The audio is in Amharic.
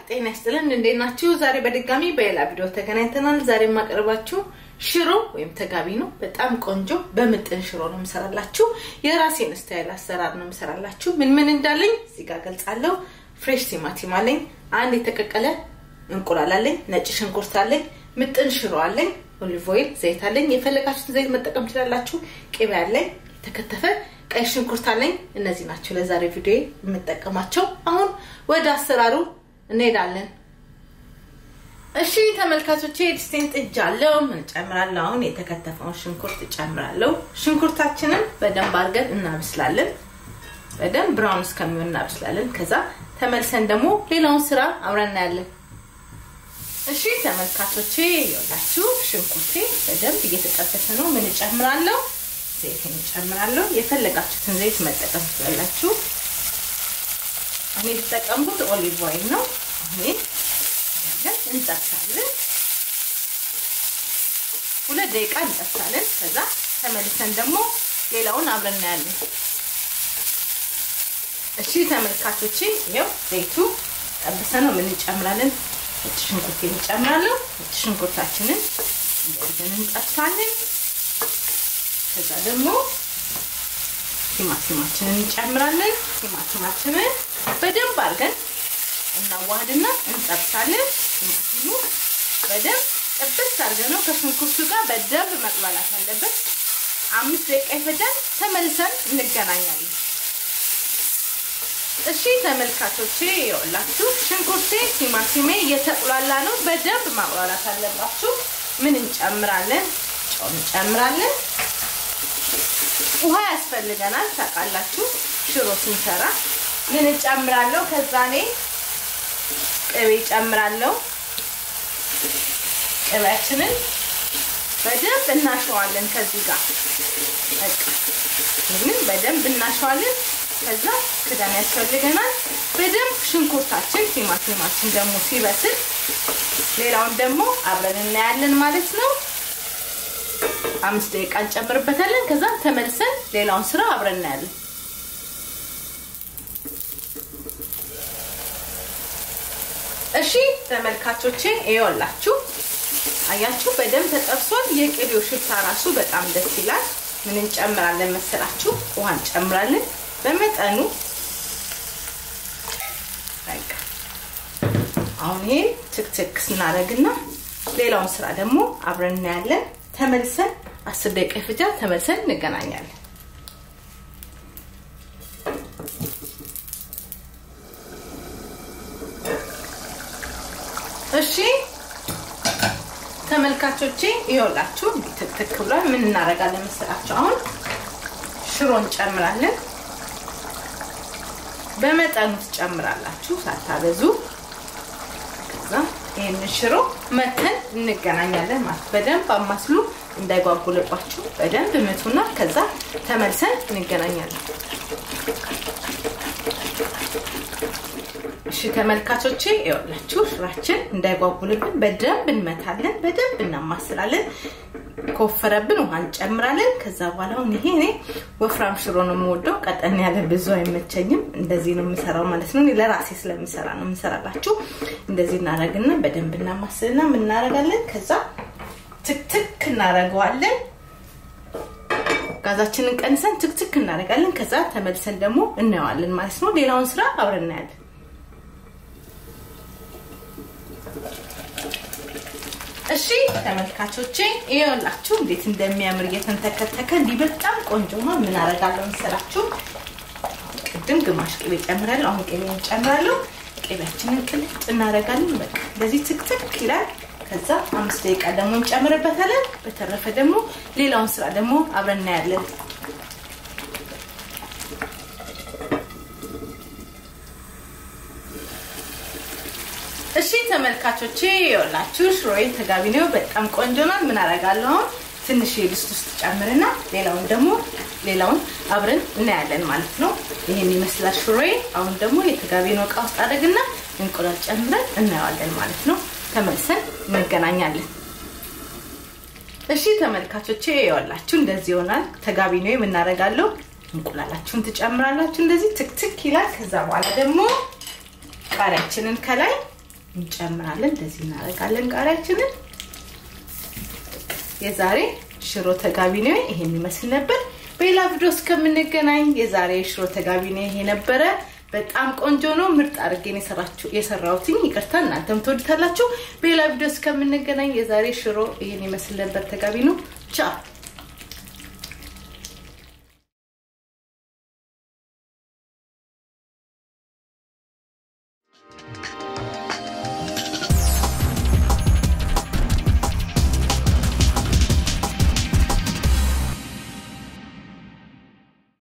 ጤና ይስጥልን እንዴት ናችሁ? ዛሬ በድጋሚ በሌላ ቪዲዮ ተገናኝተናል። ዛሬ የማቀርባችሁ ሽሮ ወይም ተጋቢ ነው። በጣም ቆንጆ በምጥን ሽሮ ነው የምሰራላችሁ። የራሴን ስታይል አሰራር ነው የምሰራላችሁ። ምን ምን እንዳለኝ እዚህ ጋር ገልጻለሁ። ፍሬሽ ቲማቲም አለኝ፣ አንድ የተቀቀለ እንቁላል አለኝ፣ ነጭ ሽንኩርት አለኝ፣ ምጥን ሽሮ አለኝ፣ ኦሊቭ ኦይል፣ ዘይት አለኝ። የፈለጋችሁትን ዘይት መጠቀም ትችላላችሁ። ቅቤ አለኝ፣ የተከተፈ ቀይ ሽንኩርት አለኝ። እነዚህ ናቸው ለዛሬ ቪዲዮ የምጠቀማቸው። አሁን ወደ አሰራሩ እንሄዳለን። እሺ ተመልካቾቼ ድስቴን ጥጃለሁ። ምን ጨምራለሁ? አሁን የተከተፈውን ሽንኩርት እጨምራለሁ። ሽንኩርታችንን በደንብ አድርገን እናብስላለን። በደንብ ብራውን እስከሚሆን እናብስላለን። ከዛ ተመልሰን ደግሞ ሌላውን ስራ አብረን እናያለን። እሺ ተመልካቾቼ ይኸውላችሁ ሽንኩርቴ በደንብ እየተጠበሰ ነው። ምን እጨምራለሁ? ዘይትን እጨምራለሁ። የፈለጋችሁትን ዘይት መጠቀም ትችላላችሁ። እኔ የተጠቀምኩት ኦሊቭ ኦይል ነው። አሁን እንጠብሳለን። ሁለት ደቂቃ እንጠብሳለን። ከዛ ተመልሰን ደግሞ ሌላውን አብረን እናያለን። እሺ ተመልካቾቼ ይኸው ዘይቱ ጠብሰ ነው። ምን እንጨምራለን? ነጭ ሽንኩርት እንጨምራለሁ። ነጭ ሽንኩርታችንን እንደዚህ እንጠብሳለን። ከዛ ደግሞ ቲማቲማችንን እንጨምራለን። ቲማቲማችንን በደንብ አድርገን እናዋህድና እንጠብሳለን። ቲማቲሙ በደንብ ጥብስ አድርገን ነው ከሽንኩርቱ ጋር በደንብ መቅላላት አለበት። አምስት ደቂቃ ይፈጃል። ተመልሰን እንገናኛለን። እሺ ተመልካቾቼ ይኸውላችሁ ሽንኩርቴ ቲማቲሜ እየተቁላላ ነው። በደንብ ማቁላላት አለባችሁ። ምን እንጨምራለን? ጨው እንጨምራለን። ውሃ ያስፈልገናል። ታውቃላችሁ ሽሮ ስንሰራ ምን እጨምራለሁ? ከዛ እኔ ቅቤ እጨምራለሁ። ቅቤያችንን በደንብ እናሸዋለን። ከዚህ ጋር በቃ ይህንን በደንብ እናሸዋለን። ከዛ ክዳን ያስፈልገናል። በደንብ ሽንኩርታችን፣ ቲማቲማችን ደግሞ ሲበስል ሌላውን ደግሞ አብረን እናያለን ማለት ነው። አምስት ደቂቃ እንጨምርበታለን። ከዛ ተመልሰን ሌላውን ስራ አብረን እናያለን። እሺ ተመልካቾቼ ይኸውላችሁ አያችሁ በደንብ ተጠብሷል። የቅቤው ሽታ ራሱ በጣም ደስ ይላል። ምን እንጨምራለን መሰላችሁ? ውሃ እንጨምራለን በመጠኑ በቃ አሁን ይሄ ትክትክ ስናደርግና ሌላውን ስራ ደግሞ አብረን እናያለን። ተመልሰን አስር ደቂቃ ይፈጃል። ተመልሰን እንገናኛለን። እሺ ተመልካቾቼ ይኸውላችሁ ትክትክ ብሏል። ምን እናደርጋለን መሰላችሁ? አሁን ሽሮ እንጨምራለን። በመጠኑ ትጨምራላችሁ ሳታበዙ። ከዛ ይህንን ሽሮ መተን እንገናኛለን ማለት በደንብ አማስሉ እንዳይጓጉልባችሁ በደንብ ምቱና ከዛ ተመልሰን እንገናኛለን። እሺ ተመልካቾቼ ይኸውላችሁ ሽራችን እንዳይጓጉልብን በደንብ እንመታለን፣ በደንብ እናማስላለን። ከወፈረብን ውሃ እንጨምራለን። ከዛ በኋላ አሁን ይሄ እኔ ወፍራም ሽሮ ነው የምወደው፣ ቀጠን ያለ ብዙ አይመቸኝም። እንደዚህ ነው የምሰራው ማለት ነው። ለራሴ ስለምሰራ ነው የምሰራላችሁ። እንደዚህ እናደርግና በደንብ እናማስልና ምን እናደርጋለን? ከዛ ትክትክ እናደርገዋለን። ጋዛችንን ቀንሰን ትክትክ እናደርጋለን። ከዛ ተመልሰን ደግሞ እናየዋለን ማለት ነው። ሌላውን ስራ አብረን እናያለን። እሺ ተመልካቾቼ ይኸውላችሁ እንዴት እንደሚያምር እየተንተከተከ እንዲህ በጣም ቆንጆ ነው። ምን አደርጋለሁ መሰላችሁ? ቅድም ግማሽ ቅቤ ጨምራለሁ። አሁን ቅቤ እንጨምራለሁ። ቅቤያችንን ቅልጥ እናደርጋለን። በቃ እንደዚህ ትክትክ ይላል። ከዛ አምስት ደቂቃ ደግሞ እንጨምርበታለን። በተረፈ ደግሞ ሌላውን ስራ ደግሞ አብረን እናያለን። እሺ ተመልካቾቼ ይኸውላችሁ ሽሮዬ ተጋቢ ነው። በጣም ቆንጆ ነው። ምን አደርጋለሁ አሁን ትንሽ የድስት ውስጥ ጨምርና ሌላውን ደግሞ ሌላውን አብረን እናያለን ማለት ነው። ይሄን ይመስላል ሽሮዬ። አሁን ደግሞ የተጋቢ ነው እቃ ውስጥ አደርግና እንቁላል ጨምረን እናየዋለን ማለት ነው። ተመልሰን እንገናኛለን። እሺ ተመልካቾቼ ይኸውላችሁ እንደዚህ ይሆናል። ተጋቢ ነው የምናደርጋለሁ። እንቁላላችሁን ትጨምራላችሁ። እንደዚህ ትክትክ ይላል። ከዛ በኋላ ደግሞ ቃሪያችንን ከላይ እንጨምራለን። እንደዚህ እናደርጋለን ቃሪያችንን። የዛሬ ሽሮ ተጋቢ ነው ይሄን ይመስል ነበር። በሌላ ቪዲዮ እስከምንገናኝ የዛሬ ሽሮ ተጋቢ ነው ይሄ ነበረ። በጣም ቆንጆ ነው። ምርጥ አድርጌን የሰራሁትኝ። ይቅርታ እናንተም ትወዱታላችሁ። በሌላ ቪዲዮ እስከምንገናኝ የዛሬ ሽሮ ይሄን ይመስል ነበር። ተጋቢ ነው። ቻው